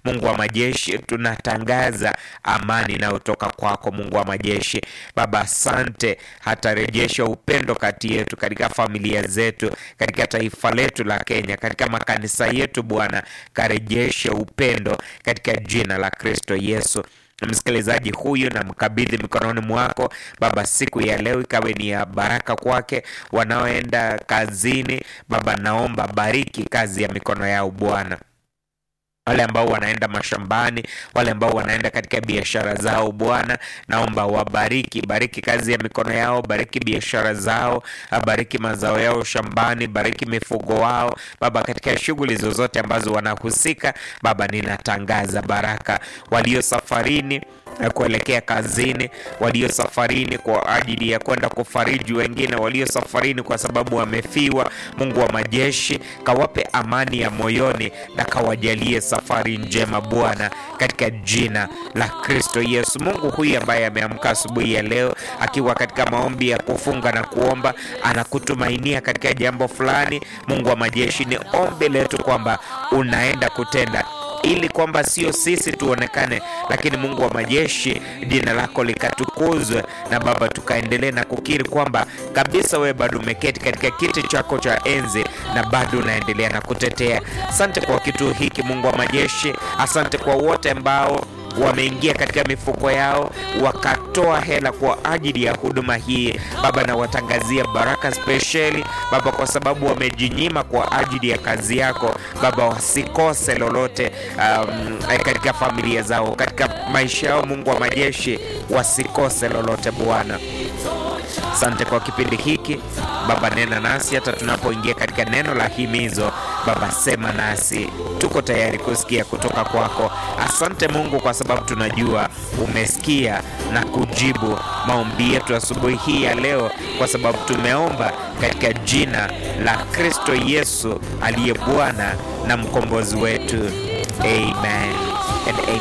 Mungu wa majeshi, tunatangaza amani inayotoka kwako Mungu wa majeshi. Baba, asante, hatarejesha upendo kati yetu, katika familia zetu, katika taifa letu la Kenya, katika makanisa yetu Bwana, karejeshe upendo katika jina la Kristo Yesu. Msikilizaji huyu na mkabidhi mikononi mwako Baba, siku ya leo ikawe ni ya baraka kwake. Wanaoenda kazini Baba, naomba bariki kazi ya mikono yao Bwana wale ambao wanaenda mashambani, wale ambao wanaenda katika biashara zao Bwana, naomba wabariki, bariki kazi ya mikono yao, bariki biashara zao, bariki mazao yao shambani, bariki mifugo wao Baba, katika shughuli zozote ambazo wanahusika Baba, ninatangaza baraka. Walio safarini kuelekea kazini, walio safarini kwa ajili ya kwenda kufariji wengine, walio safarini kwa sababu wamefiwa, Mungu wa majeshi, kawape amani ya moyoni na kawajalie safari njema Bwana, katika jina la Kristo Yesu. Mungu huyu ambaye ameamka asubuhi ya leo akiwa katika maombi ya kufunga na kuomba, anakutumainia katika jambo fulani, Mungu wa majeshi, ni ombi letu kwamba unaenda kutenda ili kwamba sio sisi tuonekane, lakini Mungu wa majeshi, jina lako likatukuzwe, na Baba tukaendelee na kukiri kwamba kabisa wewe bado umeketi katika kiti chako cha enzi na bado unaendelea na kutetea. Asante kwa kituo hiki Mungu wa majeshi, asante kwa wote ambao wameingia katika mifuko yao wakatoa hela kwa ajili ya huduma hii Baba, na watangazia baraka spesheli Baba, kwa sababu wamejinyima kwa ajili ya kazi yako Baba, wasikose lolote um, katika familia zao, katika maisha yao. Mungu wa majeshi, wasikose lolote Bwana. Asante kwa kipindi hiki Baba, nena nasi hata tunapoingia katika neno la himizo Baba, sema nasi, tuko tayari kusikia kutoka kwako. Asante Mungu kwa sababu tunajua umesikia na kujibu maombi yetu asubuhi hii ya leo, kwa sababu tumeomba katika jina la Kristo Yesu aliye Bwana na mkombozi wetu, amen and amen.